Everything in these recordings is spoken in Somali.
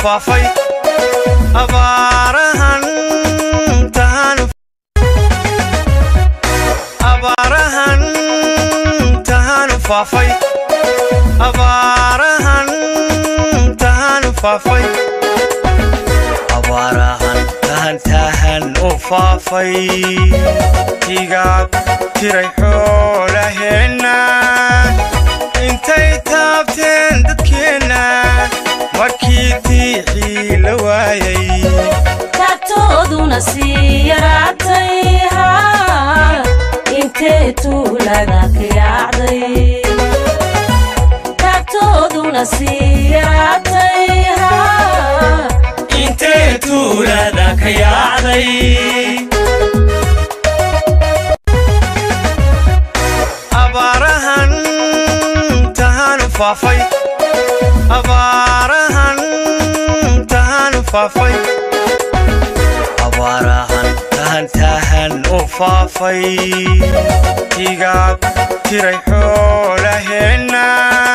faafay abaarahan tahanu abaarahan tahanu faafay abaarahan tahanu faafay abaarahan tahan tahan u faafay higaag tiray xoolaheenna intay taabteen dadkeenna markii diixii la waayay taagtooduna sii yaraatay haa intee tuulaga ka yaacday taagtooduna sii yaraatay haa intee tuulada ka yaacday abaarahan tahanu faafay abaarahan tahanu faafay abaarahan tahan tahan u faafay higaag tiray xoolaheenna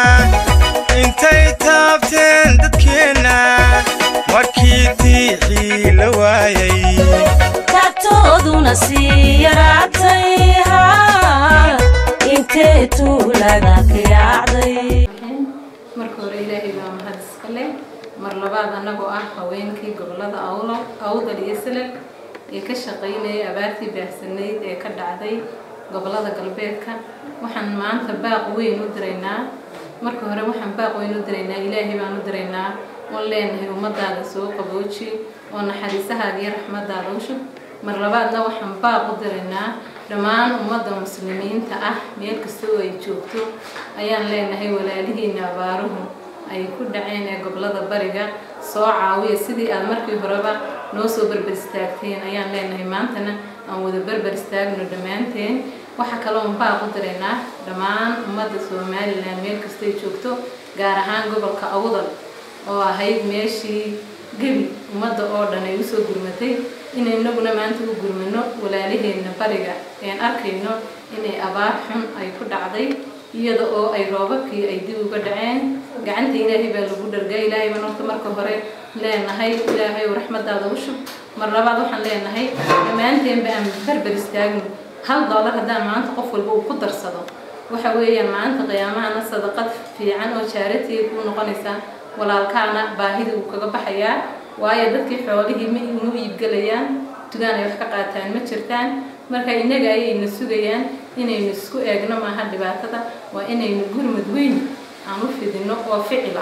intay taabteen dadkeenna markii diixii la waayay taagtooduna sii yaraatay haa intee tuulaga ka yaacday marka hore ilaahay baa mahad iska leh mar labaad annagoo ah haweenkii gobolada awlo awdal iyo silal ee ka shaqaynayay abaartii baahsanayd ee ka dhacday gobolada galbeedka waxaan maanta baaq weyn u diraynaa marka hore waxaan baaq weyn u diraynaa ilaahay baan u diraynaa oon leenahay ummadaada soo qabooji oo naxariisahaaga iyo raxmadaada u shub mar labaadna waxaan baaq u diraynaa dhammaan ummadda muslimiinta ah meel kasta oo ay joogto ayaan leenahay walaalihiina abaaruhu ay ku dhaceen ee gobolada bariga soo caawiya sidii aad markii horeba noo soo berber istaagteen ayaan leenahay maantana aan wada berber istaagno dhammaanteen waxaa kaloon baaq u diraynaa dhammaan ummadda somalilan meel kastay joogto gaar ahaan gobolka awdal oo ahayd meeshii gebi ummadda oo dhan ay usoo gurmatay inaynaguna maanta u gurmano walaalaheenna bariga een arkayno inay abaar xun ay ku dhacday iyada oo ay roobabkii ay dib uga dhaceen gacanta ilaahay baa lagu dhargaa ilaahay baan horta marka hore leenahay ilaahay oo raxmadaada u shub mar labaad waxaan leenahay dhammaanteenba aan berber istaagno hal doolar haddaan maanta qof walba uu ku darsado waxa weeyaan maanta qiyaamahana sadaqad fiican oo jaaratiga kuu noqonaysaa walaalkaana baahida uu kaga baxayaa waayo dadkii xoolihii ma mu iibgelayaan tugaan ay wax ka qaataan ma jirtaan marka innaga ayayna sugayaan inaynu isku eegno maaha dhibaatada waa inaynu gurmud weyn aan u fidino oo ficila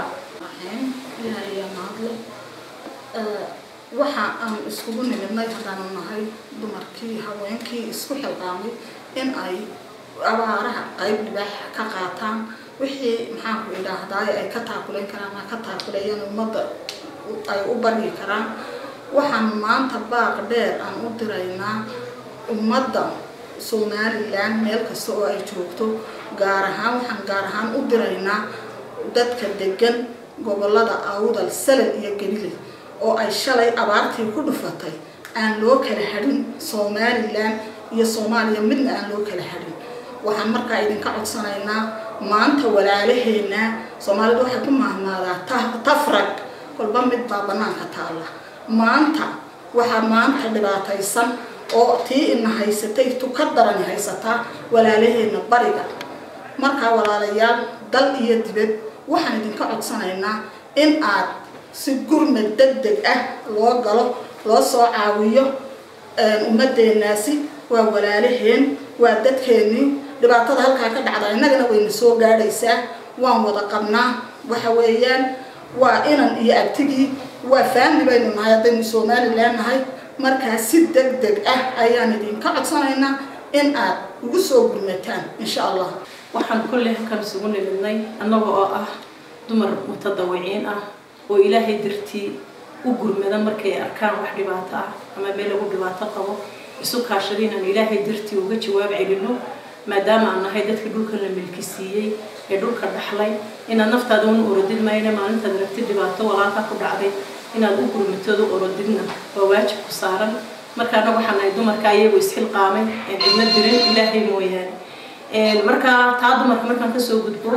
waxa aan iskugu nimidnay haddaanu nahay dumarkii haweenkii isku xilqaamay in ay abaaraha qayb dhibaax ka qaataan wixii maxaanku idhaahdaay ay ka taakuleyn karaan ama ka taakuleeyaan ummadda ay u baryi karaan waxaan maanta baaq dheer aan u diraynaa ummadda somalilan meel kasta oo ay joogto gaar ahaan waxaan gaar ahaan u diraynaa dadka degan gobolada awdal salal iyo galile oo ay shalay abaartii ku dhufatay aan loo kala hadhin somalilan iyo soomaaliya midna aan loo kala hadhin waxaan markaa idinka codsanaynaa maanta walaalaheena soomaalidu waxay ku mahmaadaa tafrag kolba mid baa banaanka taalla maanta waxaa maanta dhibaataysan oo tii ina haysatay tuka darani haysataa walaalaheena bariga markaa walaalayaal dal iyo dibad waxaan idinka codsanaynaa in aad si gurmad deg deg ah loo galo loo soo caawiyo ummadeenaasi waa walaalaheen waa dadkeennii dhibaatada halkaa ka dhacda innagana wayna soo gaadhaysaa waan wada qabnaa waxa weeyaan waa inan iyo abtigii waa faamli baynu nahay haddaynu somalilan nahay markaa si deg deg ah ayaan idinka codsanaynaa in aad ugu soo gurmataan insha allah waxaan kolley halkan isugu nimidnay annaga oo ah dumar mutadawiciin ah oo ilaahay dartii u gurmada markay arkaan wax dhibaato ah ama meel lagu dhibaato qabo isu kaashada inaan ilaahay dartii uga jawaab celino maadaama aan nahay dadkii dhulka la milki siiyey ee dhulka dhaxlay inaad naftaada una orodid mayne maalintaad rabtid dhibaato walaalka ku dhacday inaad u gurmatooda orodidna waa waajib ku saaran marka annaga waxaan nahay dumarka iyagoo isxilqaamay ee cidna dirin ilaahay mooyaane markaa taa dumarka markaan kasoo gudbo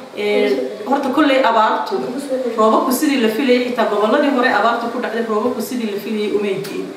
horta kolley abaartu roobabku sidii la filayay xitaa goboladii hore abaartu ku dhacday roobabku sidii la filayay umay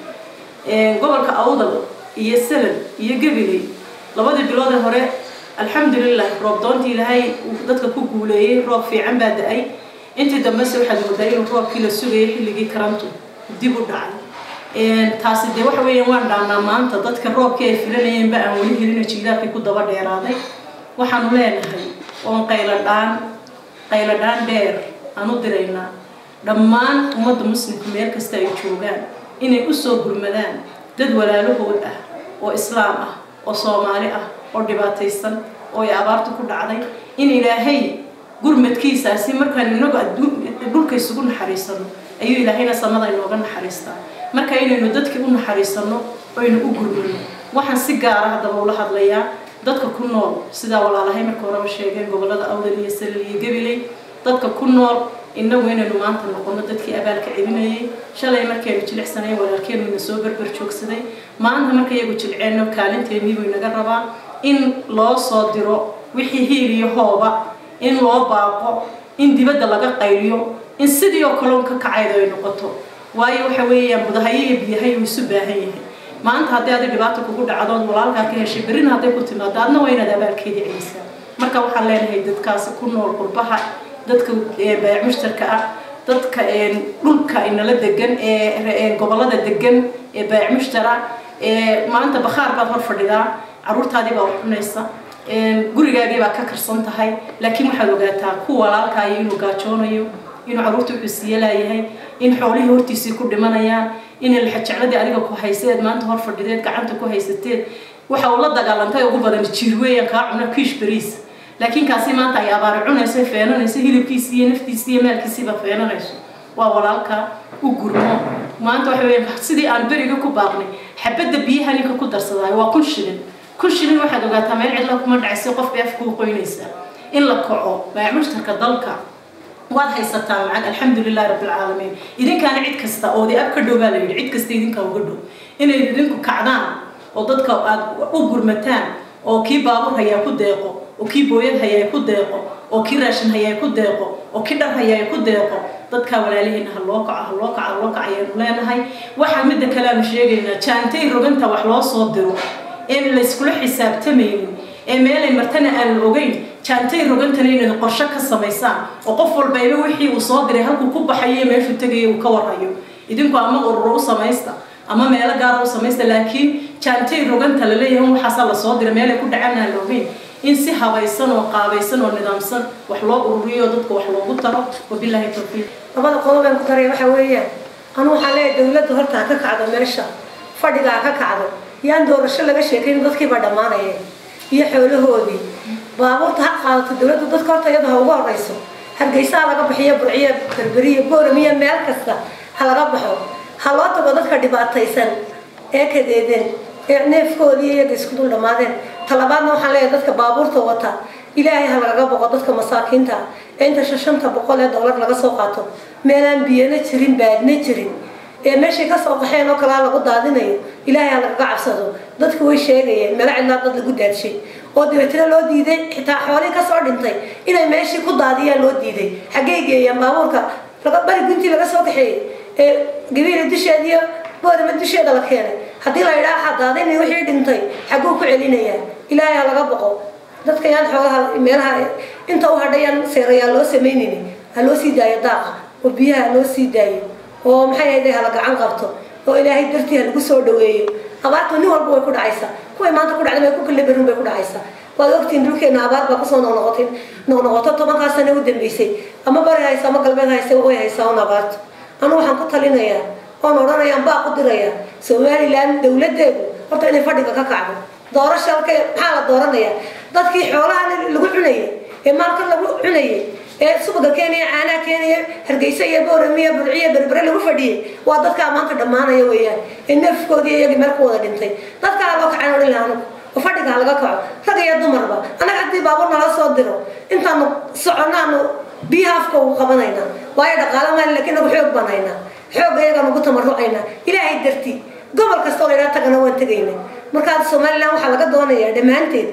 diin gobolka awdal iyo salad iyo gabiley labadii biloodee hore alxamdulilah roob doontii ilaahay dadka ku guuleeyey roob fiican baa da-ay intii dambese waxaad moodaa inuu roobkii la sugayay xilligii karantu dib u dhacay taasi dee waxa weeyaan waan dhaanaa maanta dadka roobkii ay filanayeenba aan weli helina jiilaalkii ku daba dheeraaday waxaanu leenahay oon qayladhaan qayladhaan dheer aan u diraynaa dhammaan ummadda muslimka meel kasta ay joogaan inay usoo gurmadaan dad walaalahood ah oo islaam ah oo soomaali ah oo dhibaataysan oo ay abaartu ku dhacday in ilaahay gurmadkiisaasi markaan inagu dhulka isugu naxariisano ayuu ilaahayna samada inooga naxariistaa marka inaynu dadkii u naxariisano oynu u gurmano waxaan si gaara haddaba ula hadlayaa dadka ku nool sidaa walaalahay marka horeba sheegeen gobolada awdal iyo salil iyo gabiley dadka ku nool inagu inaynu maanta noqono dadkii abaalka celinayay shalay markaynu jilicsanay walaalkeenu ina soo berber joogsaday maanta marka iyagu jilceenno kaalinteennii buu inaga rabaa in loo soo diro wixii hiil iyo hooba in loo baaqo in dibadda laga qayliyo in sidii oo kaloon ka kacayda ay noqoto waayo waxa weeyaan budahayo iyo biyahay uu isu baahan yahay maanta haddii adi dhibaata kugu dhacdood walaalkaa ka heshay berrina hadday ku timaado adna waa inaad abaalkeedii celisaa marka waxaan leenahay dadkaasi ku nool qurbaha dadka baayac mushtarka ah dadka dhulka inala degan ee gobolada degan ee baayac mushtara maanta bakhaar baad hor fadhidaa caruurtaadii baa wax cunaysa gurigaagii baa ka karsan tahay laakiin waxaad ogaataa ku walaalkaayo inuu gaajoonayo inuu caruurta wuxuu laayahay in xoolihii hortiisii ku dhimanayaan inay laxajecladii adiga ku hayseed maanta hor fadhideed gacanta ku haysateed waxa uu la dagaalantay ugu badan jiir weeyaan kaa cuna kiish bariis laakiin kaasi maanta ay abaari cunayso feenanayso hilibkiisi iyo naftiisi iyo maalkiisiiba feenanayso waa walaalka u gurmo maanta waxa weeyaan sidii aan beriga ku baaqnay xabadda biyaha ninka ku darsadaayo waa kun shilin kun shilin waxaad ogaataa meel cidla kuma dhacaysa qof bay afkuu qoynaysa in la kaco baayac mushtarka dalka waad haysataa lacag alxamdulilahi rabbilcaalamiin idinkaana cid kasta oo de ab ka dhow baa la yidhi cid kasta idinkaa uga dhow inay idinku kacdaan oo dadka aad u gurmataan oo kii baabur hayaa ku deeqo oo kii booyad hayaa ku deeqo oo kii raashin hayaa ku deeqo oo kii dhar hayaa ku deeqo dadkaa walaalihiina ha loo kaco ha loo kaco ha loo kaco ayaanu leenahay waxaa midda kale aanu sheegaynaa jaantay roganta wax loo soo diro een layskula xisaabtamaynin ee meelay martana aan la ogeyn jaantay rogantana inaad qorshe ka samaysaan oo qof walbayba wixii uu soo diray halkuu ku baxayo meeshuu tegaya uu ka warhayo idinku ama ururo u samaysta ama meelo gaara u samaysta laakiin jaantay roganta la leeyahay waxaasaa lasoo diray meelay ku dhacaan aan la ogeyn in si habaysan oo qaabaysan oo nidaamsan wax loo ururiyo dadka wax loogu taro wabilaahi tawfiiq labada qodob aan ku daray waxa weeyaan anu waxaan leeyahay dawladda horta ha ka kacdo meesha fadhiga ha ka kacdo yaan doorasho laga sheekayn dadkiibaa dhammaanaya iyo xoolahoodii baabuurta ha qaadato dawladdu dadka horta iyada ha ugu horeyso hargeysa ha laga bixiyo burciyo berberiyo booramiyo meel kasta ha laga baxo ha loo tago dadka dhibaataysan ee kadeedeen ee neefkoodii iyaga isku dul dhammaadeen talabaadna waxaan leeyahay dadka baabuurta wata ilaahay ha lagaga boqo dadka masaakiinta ee inta shashanta boqol ee doolar laga soo qaato meelaan biyana jirin baadna jirin ee meeshay kasoo qaxeen oo kalaa lagu daadinayo ilaahay ha lagaga cabsado dadku way sheegayeen meelo cidlaa dad lagu daadshay oo dabeetna loo diiday xitaa xoolihii kasoo dhintay inay meeshii ku daadiyaan loo diiday xaggey geeyaan baabuurka bari guntii laga soo kaxeeyey ee gabiila dusheeda iyo boorama dusheeda la keenay haddii la yidhaha xadaadin wixii dhintay xagguu ku celinayaa ilaahay ha laga boqo dadka yaan xoolaha meelaha inta u hadhayaan seerayaa loo samaynayni ha loo sii daayo daaqa oo biyaha ha loo sii daayo oo maxay ahayday hala gacan qabto oo ilaahay dartii ha lagu soo dhaweeyo abaartu nin walba way ku dhacaysaa kuway maanta ku dhacday way ku kala berin bay ku dhacaysaa waad ogtiin dhulkeena abaar baa kusoo noqnoqotay noqnoqoto tobankaa sano u dambeysay ama bari haysa ama galbeed haysa way haysaa un abaartu anu waxaan ku talinayaa oon odhanayaan baa ku dirayaa somaliland dawladeedu horta inay fadhiga ka kacdo doorasha halkay maxaa la dooranayaa dadkii xoolaha lagu cunayay ee maalka lagu cunayay ee subaga keenaya caanaha keenaya hargeysa iyo booramiya burciya berbere lagu fadhiyay waa dadkaa maanta dhammaanaya weeyaan ee neefkoodii iyagii meel ku wada dhintay dadkaa loo kacaan odhan lahaa anugu oo fadhiga ha laga kaco rag iyo dumarba annaga haddii baabuur nala soo diro intaanu soconaanu biyaha afka ugu qabanaynaa waayo dhaqaala maali laakiin nagu xoog baan haynaa xoogga iyagaan ugu tamarucaynaa ilaahay dartii gobol kasta oo laydhaa tagana waan tegayna markaa somaliland waxaa laga doonayaa dhammaanteed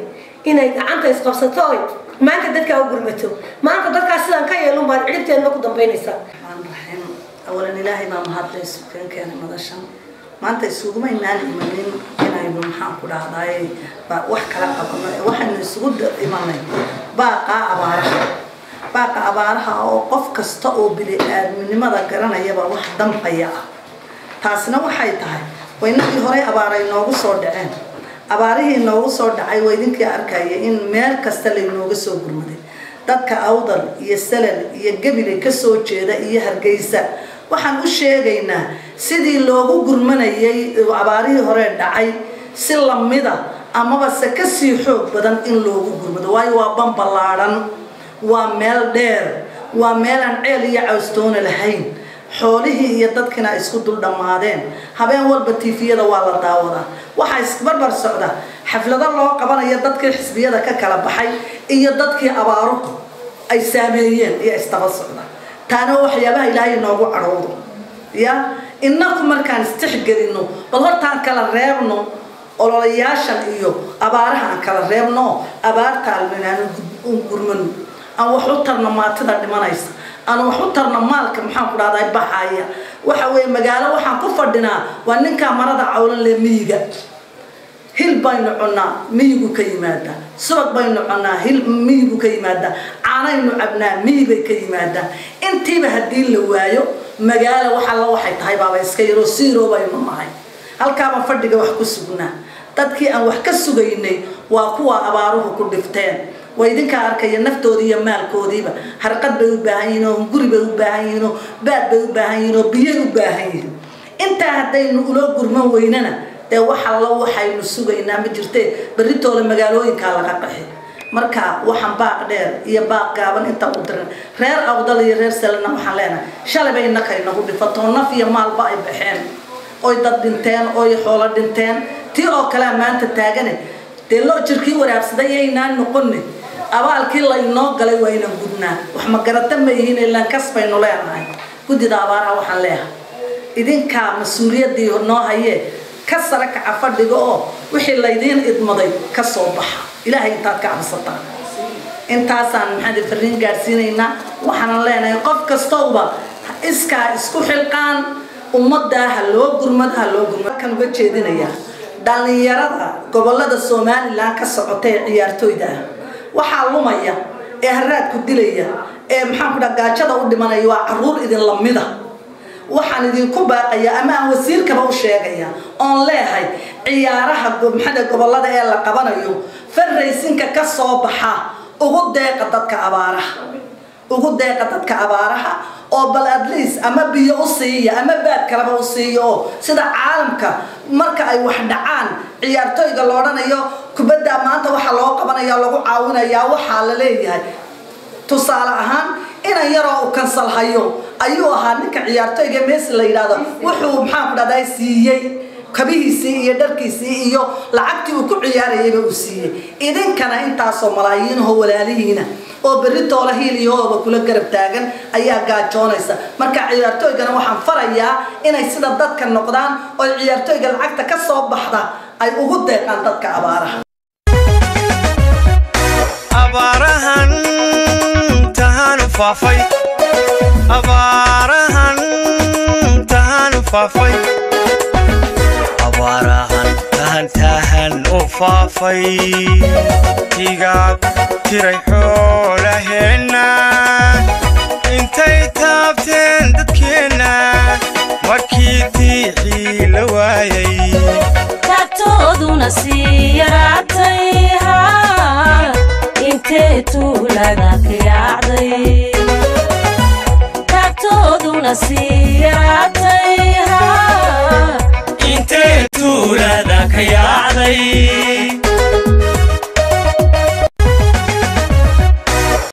inay gacanta isqabsato oy maanta dadkaa u gurmato maanta dadkaa sidaan ka yeelun baad cidhibteedna ku dambaynaysaa الرحمن الرحيم أولا إلهي ما مهدلي سكين كان مدشان ما أنت يسوق ما ينال إيمانين كنا يبون محام كل هذاي وح كلا قبنا وح نسوق إيمانين باقى أبارها باقى أبارها أو قف كستأو بلي من ماذا قرنا يبا وح دم قيا تاسنا وحي تهاي وإنك هراي أبارة نوغو صور دعين أباريه نوغو صور دعي ويدينك أركاية إن ميل كستلي نوغو صور قرمدي dadka awdal iyo salal iyo gebile ka soo jeeda iyo hargeysa waxaan u sheegaynaa sidii loogu gurmanayay abaarihii hore dhacay si lamida amaba se kasii xoog badan in loogu gurmado waayo waa ban ballaadhan waa meel dheer waa meelaan ceel iyo cawstoona lahayn xoolihii iyo dadkina ay isku dul dhammaadeen habeen walba tiifiyada waa la daawadaa waxaa isbarbar socda xaflado loo qabanayo dadkii xisbiyada ka kala baxay iyo dadkii abaaruhu ay saameeyeen iyo isdaba socda taana waxyaabaha ilaahay noogu cadhowdo ya inaku markaan istixgelino bal hortaan kala reebno ololayaashan iyo abaaraha aan kala reebno abaartaalminaan gurmano aan wax u tarno maatida dhimanaysa aan wax u tarno maalka maxaan ku dhahdaa baxaya waxa weeye magaalo waxaan ku fadhinaa waa ninkaa marada cawlan le miyiga hil baynu cunaa miyigu ka yimaadaa subag baynu cunaa hil miyigu ka yimaadaa caanaynu cabnaa miyibay ka yimaadaa intiiba haddii la waayo magaalo wax alla waxay tahay baaba iska yaroo siiroo baynu nahay halkaaba fadhiga wax ku sugnaa dadkii aan wax ka sugaynay waa kuwa abaaruhu ku dhifteen waa idinkaa arkaya naftoodii iyo maalkoodiiba harqad bay u baahan yihiin oo guri bay u baahan yihiin oo baad bay u baahan yihiin oo biyay u baahan yihiin intaa haddaynu ula gurman weynana dee wax allo waxaynu sugaynaa ma jirtee berritooda magaalooyinkaa laga qaxi marka waxaan baaq dheer iyo baaq gaaban inta u diran reer awdal iyo reer salana waxaan leenahay shalay bay innakay nagu dhifatoo naf iyo maalba ay baxeen oy dad dhinteen oy xoolo dhinteen tii oo kalea maanta taagane dee loo jirkii waraabsaday yaynaan noqone abaalkii la inoo galay waa inan gudnaa wax ma garata ma yihiin ilaan kas baynu leenahay guddida abaaraha waxaan leeyahay idinkaa mas-uuliyaddii noo hayee ka sare kaca fadhiga oo wixii laydiin idmaday ka soo baxa ilaahay intaad ka cabsataan intaasaan maxaad fariin gaadhsiinaynaa waxaanan leenahay qof kastowba iskaa isku xilqaan ummaddaa ha loo gurmad ha loo gurmad kan uga jeedinayaa dhallinyarada gobolada somalilan ka socota ee ciyaartooyda ah waxaa lumaya ee haraadku dilaya ee maxaan ku dhaha gaajada u dhimanaya waa caruur idin lamida waxaan idinku baaqaya ama aan wasiirkaba u sheegaya oon leehay ciyaaraha maxaa gobolada ee la qabanayo farraysinka ka soo baxa ugu deeqa dadka abaaraha ugu deeqa dadka abaaraha oo bal atleast ama biyo u siiya ama baad kaleba u siiya oo sida caalamka marka ay wax dhacaan ciyaartooyga la odhanayo kubadda maanta waxaa loo qabanaya lagu caawinayaa waxaa la leeyahay tusaale ahaan inan yaroo u kansal hayo ayuu ahaa ninka ciyaartooyga meesi la yidhaahdo wuxuu maxaan ku dhahdaa siiyey kabihiisii iyo dharkiisii iyo lacagtii uu ku ciyaarayayba uu siiyey idinkana intaasoo malaayiinahoo walaalihiina oo berri toola hiiliyahooba kula garab taagan ayaa gaajoonaysa marka ciyaartooygana waxaan farayaa inay sida dadka noqdaan oo ciyaartooyga lacagta ka soo baxda ay ugu deeqaan dadka abaaraha abaarahan tahanu faafay abaarahan tahanu faafay abaarahan tahan tahan u faafay tigaag tiray xoolaheenna intay taabteen dadkeenna markii tiixii la waayay taagtooduna sii yaraatay haa intee tuulaga ka yaacday taagtooduna sii yaraatay haa intee tuulada ka yaacday